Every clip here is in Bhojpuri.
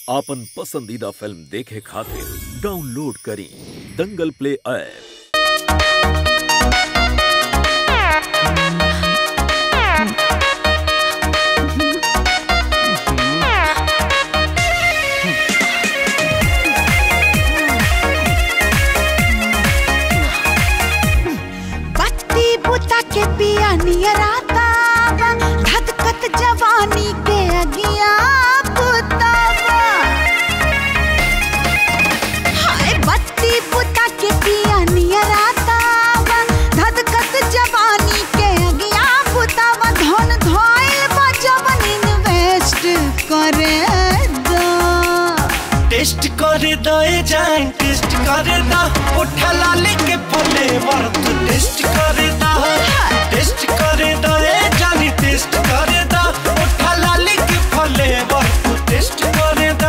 आपन पसंदीदा फिल्म देखे खातिर डाउनलोड करी दंगल प्ले ऐप बत्ती बुता के पिया नियराता धधकत जवानी के अगिया बुतावा हाय बत्ती बुता के पिया नियराता धधकत जवानी के अगिया बुतावा धन धोइल बा जवन इन्वेस्ट करे दो टेस्ट करे दए जान टेस्ट करे दा उठा लाले के फले वर तू टेस्ट करे दा टेस्ट करे दए जानी टेस्ट करे दा उठा लाले के फले वर तू टेस्ट करे दा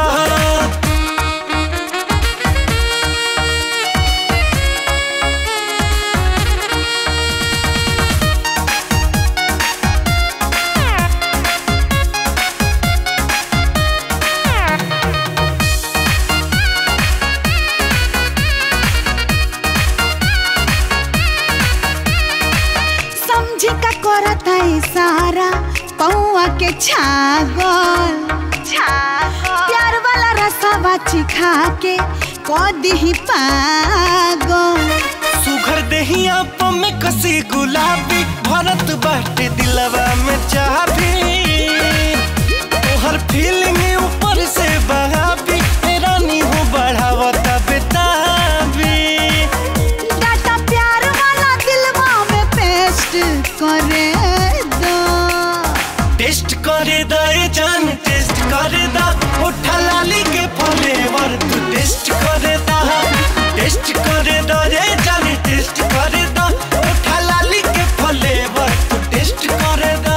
समझी का करता इशारा पौआ के छागल प्यार वाला रसावा चिखा के कदी ही पागल सुघर देहिया में कसी गुलाबी भरत बाटे दिलवा में चाबी तोहर फीलिंग ऊपर से बहाबी रानी हो बढ़ावता बेताबी डाटा प्यार वाला दिलवा में पेस्ट करे दो टेस्ट करे दे जान टेस्ट करे दा उठा लाली के फ्लेवर तू टेस्ट करे दा टेस्ट करे दा रे जान टेस्ट करे दा उठा लाली के फ्लेवर तू टेस्ट करे दा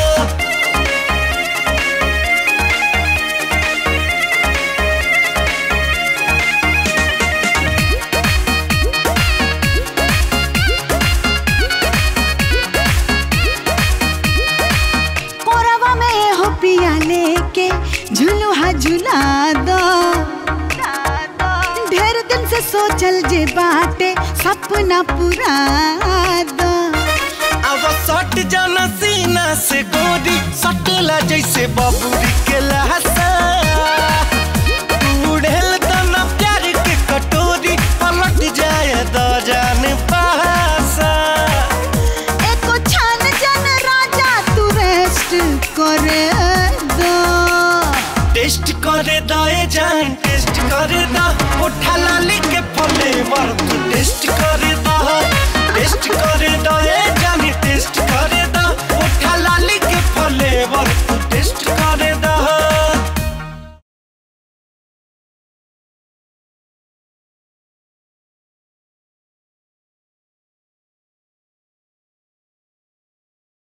कोरवा में हो पिया लेके झुलुहा झुला दो ढेर दिन से सोचल जे बाटे सपना पूरा दो अब सट जाना सीना से गोरी सटेला जैसे बबूरी के लहसा उड़ेल तना प्यार के कटोरी पलट जाए द जान पासा एको छान जन राजा तू रेस्ट करे दो टेस्ट करे दे जान टेस्ट करे दा उठा लाली के फ्लेवर तू टेस्ट